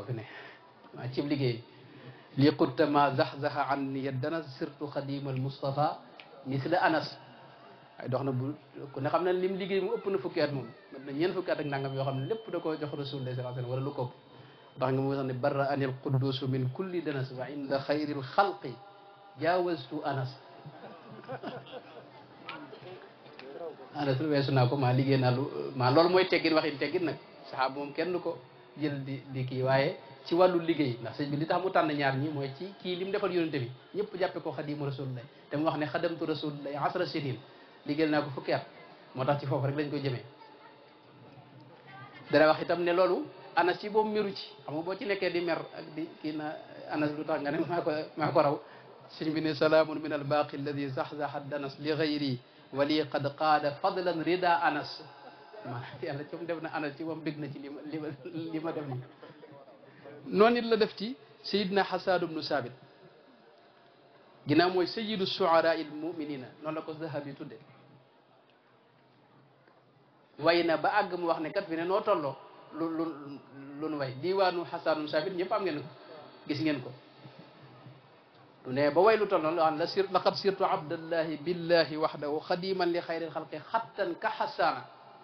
fi ne maa cib liggéey li qutta ma zaxzaxa an ni dana sirtu xadimal Mustafa misla Anas waaye dox na bu ku ne xam ne lim liggéey mu ëpp na fukki at moom na ñeent fukki at ak nangam yoo xam ne lépp da koo jox rasulullah sallallahu alayhi wasallam wala lu ko ëpp ndax nga mu wax ne barra anil quddusu min kulli danas wa inda xayril xalqi jaawastu anas anas lu weesu naa ko maa liggéey naa lu maa loolu mooy teggin waxin teggin nag saxaaba moom kenn ko jël di di kii waaye ci wàllu liggéey ndax sëñ bi li tax mu tànn ñaar ñi mooy ci kii li mu defal yonente bi ñëpp jàppe ko xadimu rasulullah te mu wax ne xadamtu rasulullah asra sinin liggéeyal naa ko fukki at moo tax ci foofu rek lañ ko jëmee dara wax itam ne loolu anas ci boobu meru ci xam nga boo ci nekkee di mer ak di kii na anas lu tax nga ne maa ko maa ko raw sëñ bi ne salaamun min albaqi alladi zaxzaxa danas li gayri wali qad qaada fadlan rida anas maanaam yàlla ci moom def na anas ci moom bég na ci li ma li ma li ma def ni noonu it la def ci sayidna xasan ibnu sabit ginnaaw mooy sayidu shuara il muminina noonu la ko zahabi tudde way na ba àgg mu wax ne kat fi ne noo tolloo lu lu lu nu way diwaanu xasanum sabit ñëpp am ngeen ko gis ngeen ko du ne ba way lu toll noonu la sir laqad sirtu abdallahi billahi waxdahu xadiman li xayril xalqi xattan ka xasaana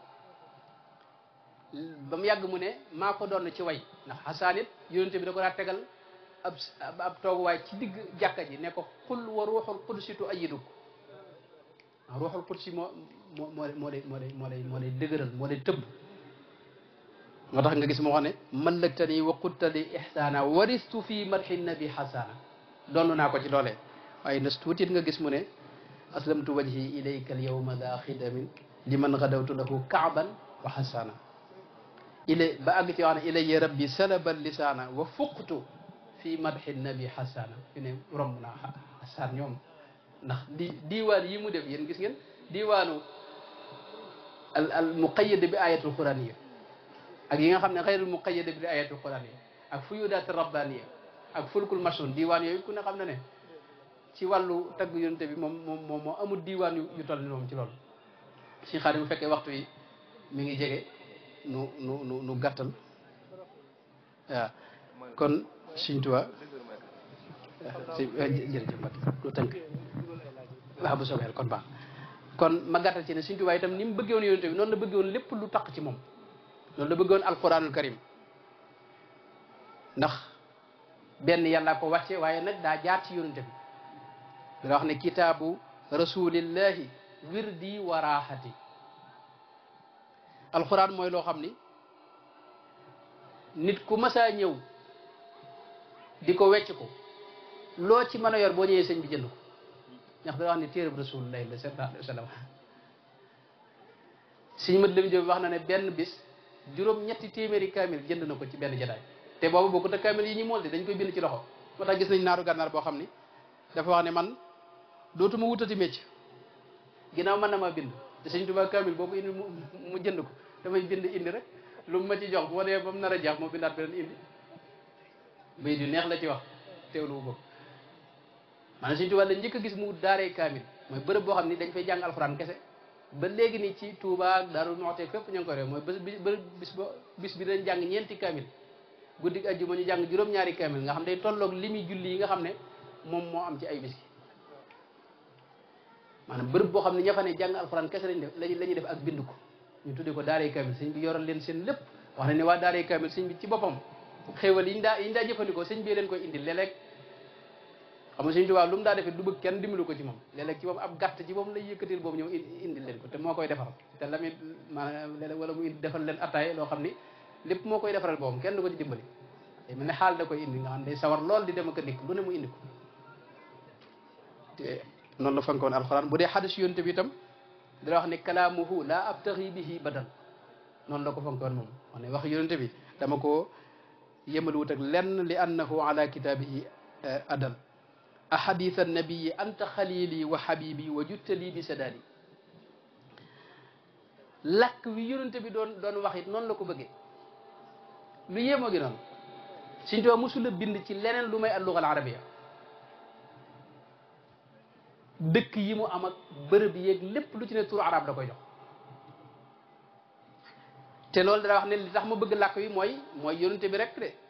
ba mu yàgg mu ne maa ko doon ci way ndax xasaan it yonente bi da ko daa tegal ab ab tooguwaay ci digg jàkka ji ne ko xul wa ruuxul qudsitu ayiduk ruuxul qudsi moo moo moo moo lay moo lay moo lay moo lay dëgëral moo lay tëbb moo tax nga gis moo xam ne mallaktani wa quttali ihsaana waristu fi madxi nabi xasaana doon naa ko ci loolee waaye nas tuutit nga gis mu ne aslamtu wajhi ilayka alyawma daa xidamin liman gadawtu lahu kaaban wa xasaana ilay ba àgg ci wax ne ilayya rabbi salaba lisaana wa fuqtu fi madxi nabi xasaana fi ne romb naa xasaan ñoom ndax di diiwaan yi mu def yéen gis ngeen diiwaanu al al muqayyad bi ayatul quraniya ak yi nga xam ne xayrul muqayyad bi ayatul quraniya ak fuyudaat rabbaniya ak fulkul masun diiwaan yooyu ku ne xam na ne ci wàllu tagg yonte bi moom moom moom moo amul diiwaan yu yu toll ni moom ci loolu si xaar bu fekkee waxtu yi mi ngi jege nu nu nu nu gàttal waaw kon Sëñ Tuubaa si jërëjëf Mbacke lu tënk waaw bu soobee kon baax kon ma gàttal ci ne Sëñ Tuubaa itam ni mu bëggee woon yonte bi noonu la bëggee woon lépp lu taq ci moom noonu la bëggee woon alquranul karim ndax benn yàlla ko wàcce waaye nag daa jaar ci yonente bi dana wax ne kitaabu rasulillahi wirdi wa raaxati alquran mooy loo xam ni nit ku masaa ñëw di ko wecc ko loo ci mën a yor boo ñëwee sëñ bi jënd ko ndax dana wax ne téereb rasulillahi la sallallahu alayhi wa sallam sëñ mat lam jëm wax na ne benn bis juróom ñetti téeméeri kaamil jënd na ko ci benn jataay te boobu bokkut ak kaamil yi ñu mool de dañ koy bind ci loxo moo tax gis nañ naaru gànnaar boo xam ni dafa wax ne man dootuma wutati mécc ginnaaw mën na maa bind te sëñ Tuubaa kaamil boobu indi mu jënd ko damay bind indi rek lu mu ma ci jox bu ma dee ba mu nar a jeex moo bindaat beneen indi bay du neex la ci wax teewlu wu boobu maanaam sëñ Tuubaa la njëkk a gis mu daaree kaamil mooy bërëb boo xam ni dañ fay jàng alxuraan kese ba léegi ni ci Touba ak Daaru Muxti fépp ñu ngi ko réew mooy bés bi bis ba bis bi dañ jàng ñeenti kaamil guddi ajjuma ñu jàng juróom-ñaari kaamil nga xam day tolloog limi julli yi nga xam ne moom moo am ci ay bis maanaam bërëb boo xam ne ña fa ne jàng alxuraan kese lañ def lañ la ñuy def ak bind ko ñu tuddee ko daaray kaamil sëñ bi yoral leen seen lépp wax na ne waa daaray kaamil sëñ bi ci boppam xéewal yi ñu daa yi ñu daa jëfandikoo sëñ bi leen koy indi léeg-léeg xam nga sëñ Tuubaa lu mu daa defee du bëgg kenn dimbalu ko ci moom léeg-léeg ci moom ab gàtt ci moom lay yëkkatil boobu ñëw indi leen ko te moo koy defar te la muy maanaam léeg-léeg wala mu indi defal leen attaay loo xam ni lépp moo koy defaral boppam kenn du ko ci dimbali day mel ne xaal da koy indi nga xam day sawar lool di dem ak a dikk lu ne mu indi ko te noonu la fonkoon alxuraan bu dee xadis yonte bi itam dana wax ne kalaamuhu laa abtaxi bihi badal noonu la ko fonkoon moom wax ne wax yonente bi dama ko yëmal wut ak lenn li annahu ala kitaabihi adal ahadith annabiyi anta xalili wa habibi wa juttali bi sadali lakk wi yonente bi doon doon wax it noonu la ko bëggee lu yéemoo gi noonu Sëñ Tuubaa mosula bind ci leneen lu may alluga al arabia dëkk yi mu am ak bërëb yeeg lépp lu ci ne turu arab da koy jox te loolu dana wax ne li tax ma bëgg làkk wi mooy mooy yonente bi rek de